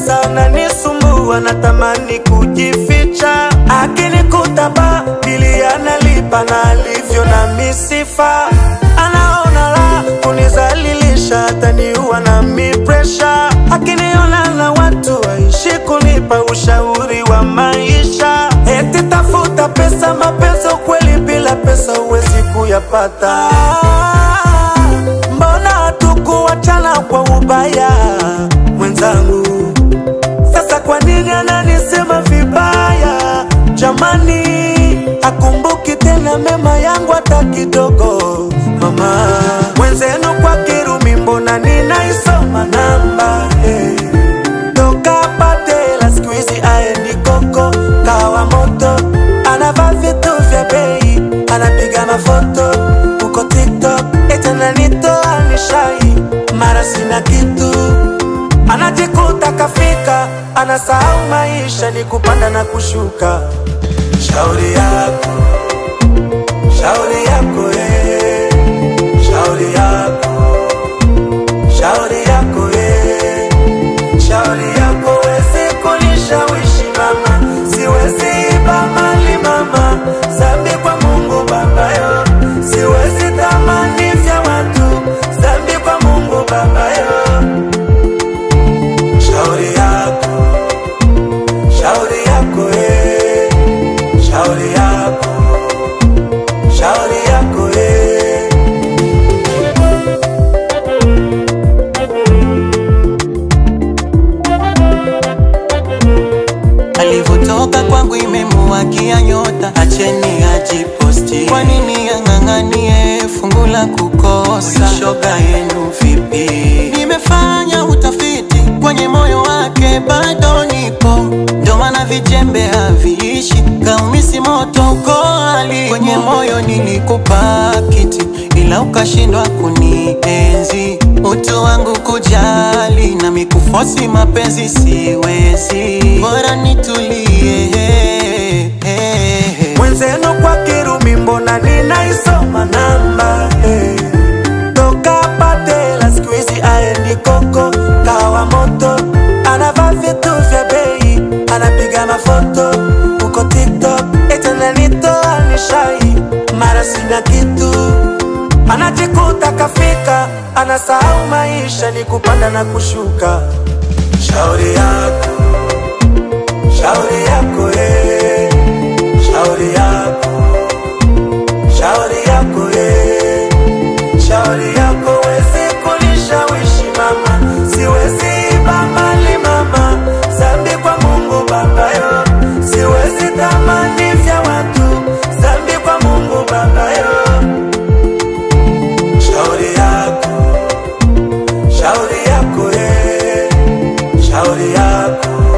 pesa ananisumbua, natamani kujificha, akinikuta ba bili analipa na alivyo na misifa, anaona la kunizalilisha, ataniua na mi presha, akiniona na watu waishi kunipa ushauri wa maisha, eti tafuta pesa, mapenzi ukweli bila pesa huwezi kuyapata. Mbona hatukuachana kwa ubaya mwenzangu? Sasa kwa nini ananisema vibaya? Jamani, akumbuki tena mema yangu hata kidogo. Mama mwenzenu kwa Kirumi, mbona ninaisoma namba hey. Toka Patela siku hizi aendi koko kawa moto, anavaa vitu vya bei, anapiga mafoto huko TikTok, eti ananitoa nishai, mara sina kitu anajikuta kafika, anasahau maisha ni kupanda na kushuka. Shauri yako, shauri yako, eh. shauri yako, shauri yako, eh. shauri yako, wezi kunishawishi mama, siwezi iba mali mama, zambi kwa Mungu Baba yo, siwezi tamani vya watu, zambi kwa Mungu Baba yo. Shauri yako, shauri yako, eh. shauri yako, shauri yako, eh. alivyotoka kwangu imemuwakia nyota, acheni ajiposti. Kwa nini ang'ang'anie fungu la kukosa? Shoga yenu vipi? Nimefanya utafiti kwenye moyo wake, bado nipo, ndo maana vijembe haviishi, kaumisi moto uko ali kwenye moyo nilikupa kiti, ila ukashindwa kunienzi utu wangu kujali na mikufosi mapenzi siwezi, bora nitulie Mwenzenu kwa Kirumi, mbona ninaisoma namba eh. Toka Patela siku hizi aendi koko kawa moto, anavaa vitu vya bei, anapiga mafoto huko TikTok, eti ananitoa nishai, mara sina kitu, anajikuta kafika, anasahau maisha ni kupanda na kushuka. Shauri yako, shauri yako, eh. shauri yako, shauri yako, eh. shauri yako, wezi kunishawishi mama, siwezi iba mali mama, zambi kwa Mungu Baba yo, siwezi tamani vya watu, zambi kwa Mungu Baba yo. Shauri yako, shauri yako, eh. shauri yako,